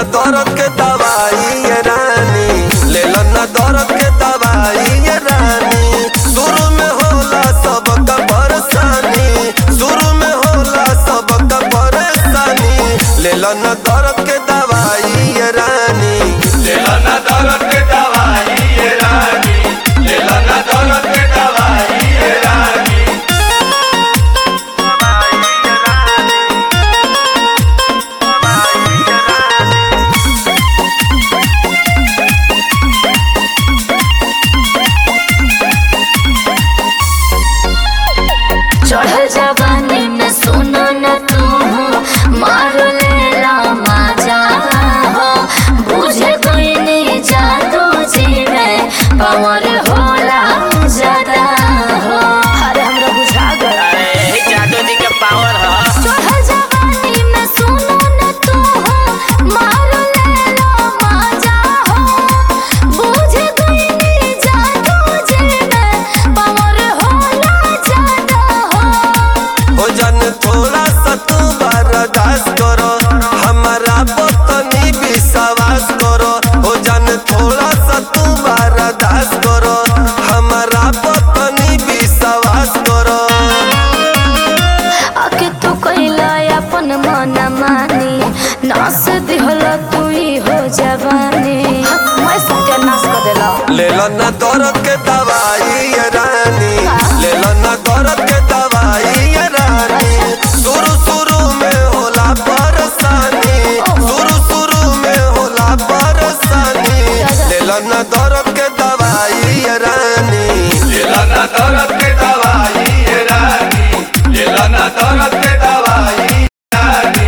न दर्द के दवाई ये रानी ले लो न दर्द के दवाई ये रानी शुरू में होला सबका परेशानी शुरू में होला सबका परेशानी ले लो न दर्द के दवाई ये रानी ले लो न दर्द के दवाई ये रानी ले लो न दर्द के दवाई ये रानी चढ़ल जवानी में सुनो न तू मार लेला मजा हो बुझे कोई नहीं जादू जी में पावर होला ज्यादा हो अरे हमरा बुझा गया अरे जादू जी के पावर ह चढ़ल जवानी में सुनो न तू मार लेला मजा हो बुझे कोई नहीं जादू जी में पावर होला ज्यादा हो हो जन थोड़ा सा तू बर्दाश्त करो हमारा पतनी विश्वास करो हो जन थोड़ा सा तू बर्दाश्त करो हमारा पतनी विश्वास करो आके तू कैला अपन मन मानी नास दिहल तू ही हो जवानी मैं सत्यानाश कर देला ले लो ना दर्द के दवाई ये रानी ले लो ना दर्द के दवाई ये रानी शुरू शुरू में होला परेशानी शुरू शुरू में होला परेशानी ले लो ना दर्द के दवाई ये रानी ले लो ना दर्द के दवाई ये रानी ले लो ना दर्द के दवाई ये रानी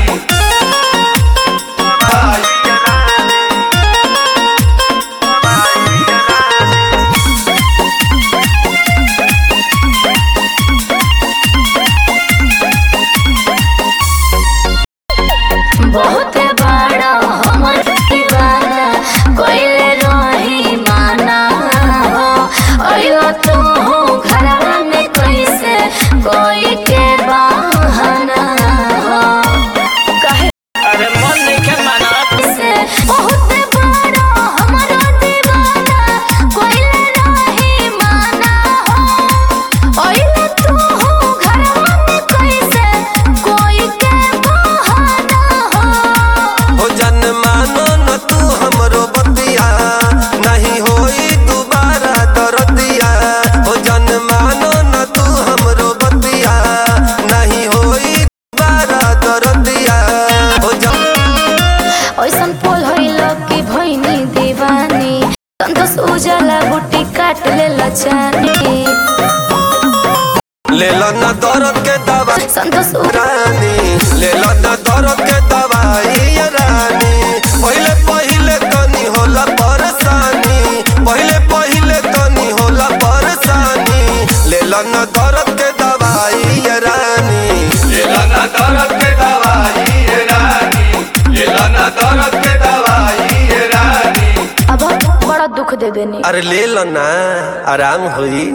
बहुत बड़ा हमर दीवाना कोइले रही माना हो अयो तू हो घरवा में कैसे कोई के बहाना हो कहे अरे मन नहीं के मानत से बहुत बड़ा हमरा दीवाना कोइले रही माना हो ओइले तू हो घरवा में कैसे कोई के बहाना हो हो जन मानो न तू हमरो बतिया नहीं होई दोबारा दरदिया हो जन मानो न तू हमरो बतिया नहीं होई दोबारा दरदिया हो जन ओइसन पोल होइल कि भइनी दीवानी संतोष उजाला बुटी काट ले लचानी ले लो न दर्द के दवा संतोष उ- रानी ले लो न दर्द के दवाई ये रानी पहिले पहिले तनी होला परेशानी पहिले पहिले तनी होला परेशानी ले लो न दर्द के दवाई ये रानी ले लो न दर्द के दवाई ये रानी ले लो न दर्द के दवाई ये रानी अब बड़ा दुख दे देनी अरे ले लो ना आराम हुई